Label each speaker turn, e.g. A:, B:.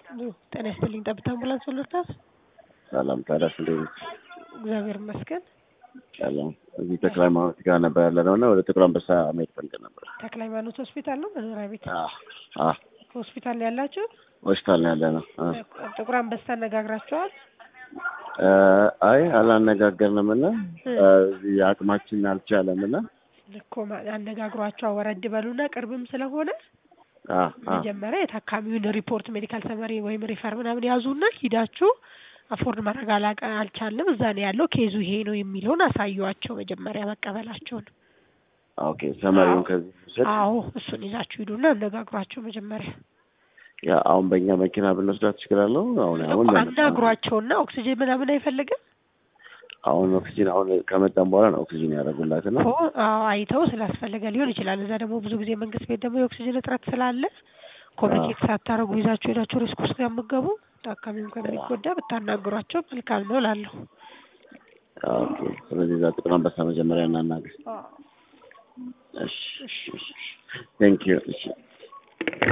A: ጤና ይስጥልኝ። ጠብታ አምቡላንስ ወሎታት።
B: ሰላም ታዲያስ እንዴት ነሽ?
A: እግዚአብሔር ይመስገን።
B: ሰላም እዚህ ተክለ ሃይማኖት ጋር ነበር ያለ ነው እና ወደ ጥቁር አንበሳ መሄድ ፈልገን ነበር።
A: ተክለ ሃይማኖት ሆስፒታል ነው መኖሪያ ቤት
B: አህ አህ
A: ሆስፒታል ነው ያላችሁ?
B: ሆስፒታል ነው ያለ ነው። አ
A: ጥቁር አንበሳ አነጋግራችኋል?
B: እ አይ አላነጋገርንም እና እዚህ አቅማችን አልቻለም እና
A: እኮ ማ- አነጋግሯቸው ወረድ በሉና ቅርብም ስለሆነ
B: አህ አህ
A: መጀመሪያ የታካሚውን ሪፖርት ሜዲካል ሰመሪ ወይም ሪፈር ምናምን ያዙና ሂዳችሁ አፎርድ ማድረግ አላቀ- አልቻልንም እዛ ነው ያለው ኬዙ ይሄ ነው የሚለውን አሳዩዋቸው መጀመሪያ መቀበላቸውን።
B: ኦኬ ሰመሪውን ከዚህ ውሰድ።
A: አዎ እሱን ይዛችሁ ሂዱና አነጋግሯቸው መጀመሪያ
B: ያ አሁን በእኛ መኪና ብንወስዳት ትችላለሁ። አሁን አሁን
A: እኮ አናግሯቸውና ኦክሲጅን ምናምን አይፈልግም
B: አሁን ኦክሲጂን አሁን ከመጣን በኋላ ነው ኦክሲጂን ያደረጉላት እና
A: እኮ አዎ አይተው ስላስፈለገ ሊሆን ይችላል። እዛ ደግሞ ብዙ ጊዜ መንግስት ቤት ደግሞ የኦክሲጅን እጥረት ስላለ ኮሚኒኬት ሳታረጉ ይዛችሁ ሄዳችሁ ሪስክ ውስጥ ከምትገቡ ታካሚውን ከሚጎዳ ብታናግሯቸው መልካም ነው እላለሁ።
B: ኦኬ ስለዚህ እዛ ጥቁር አንበሳ መጀመሪያ እናናግር። እሺ እሺ ቴንክ ዩ እሺ